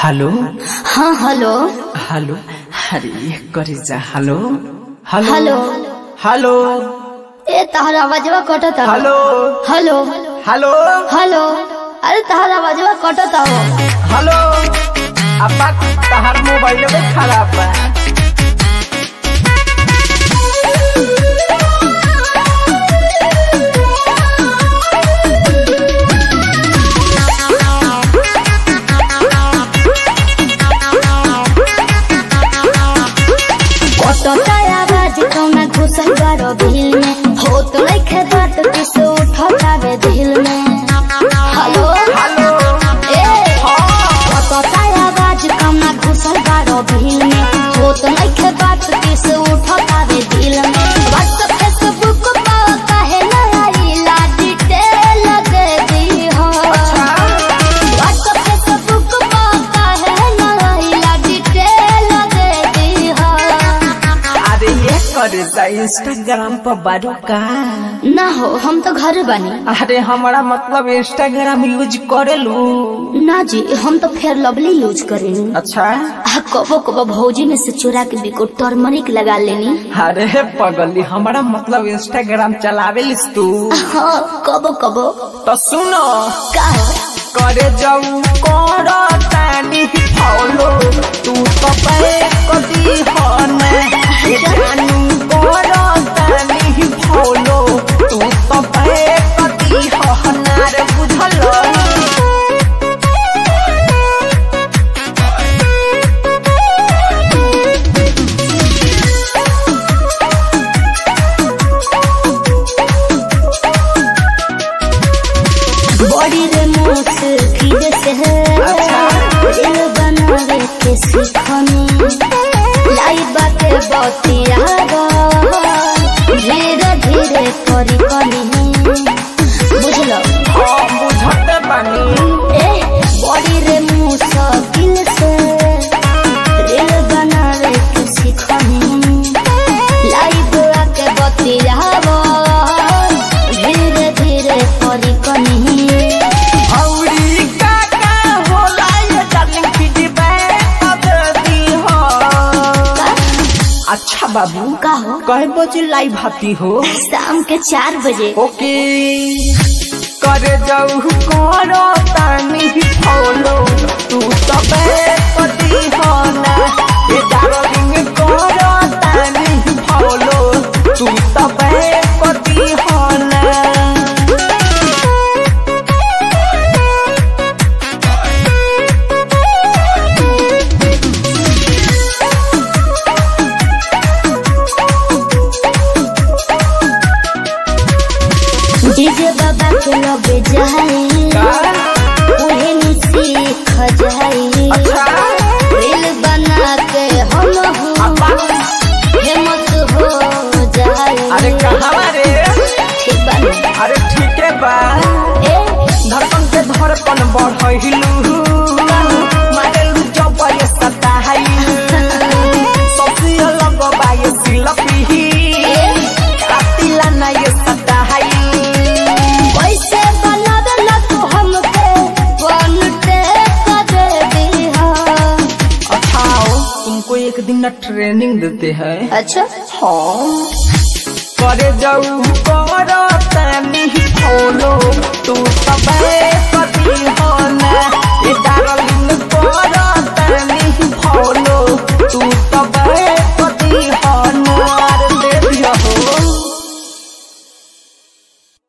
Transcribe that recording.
Hello हाँ hello hello अरे करे जा हेलो हेलो हेलो हेलो ए तहरा आवाजवा कटता हेलो हेलो हेलो हेलो अरे तहरा आवाजवा कटता हो हेलो अब्बा तहार मोबाइल में खराब बा कटता आवाज कौना घुसल बारो दिल में हो तो लइखे बात किस उठता वे दिल में हेलो हेलो ए कटता आवाज कौना घुसल बारो दिल में हो तो लइखे बात किस उठता वे दिल में व्हाट्सएप फेसबुक पर काहे ना आई ला डिटेल दे दी हो व्हाट्सएप फेसबुक पर काहे ना आई ला डिटेल दे दी हो अरे ये करे जा इंस्टाग्राम पर बारू का ना हो हम तो घर बनी अरे हमारा मतलब इंस्टाग्राम यूज करेलू ना जी हम तो फेयर लवली यूज करेनी अच्छा आ कबो कबो भौजी में से चुरा के बिको टर्मरिक लगा लेनी अरे पगली हमारा मतलब इंस्टाग्राम चलावेलिस तू हाँ कबो कबो तो सुनो का करे जाऊ कर तानी फॉलो तू तो बैक दी हो ना ये जानू कर तानी फॉलो तू तो बैक दी हो ना रे बुझल बॉडी रे मोस खीजे से है दिल बनावे के सीखनी लाई बाते बतिया धीरे धीरे करी कनी बुझलो हाँ बुझते बानी ए बॉडी रे मुश्किल से दिल बनावे के सीखनी लाइव आके बतियावो धीरे धीरे करी कनी औरी का का होला ये डार्लिंग फीडबैक दी हो अच्छा बाबू का हो कहे बजे लाइव आती हो शाम के चार बजे ओके करे जाऊ करो तानी फॉलो तू सबे पति होना ये डार्लिंग करो तानी फॉलो तू सबे पति होना डीजे बाबा के लगे जाए उहे नु सीख जाए अच्छा। रील बना के हम अब्बा, फेमस हो जाए अरे कहाँ रे ठीक बा ना? अरे ठीक है बा ए धड़कन के धड़कन बढ़िलू मारेलू जब ये सताइलू सबसे अलग बा ये सिलपी कातिला ना ये सताइलू वैसे बनावे ला तू हमके बनते कर दी अच्छा तुमको एक दिन ना ट्रेनिंग देते हैं अच्छा हाँ करे जाऊ करो तानी फॉलो तू सबे पति होना ये डार्लिंग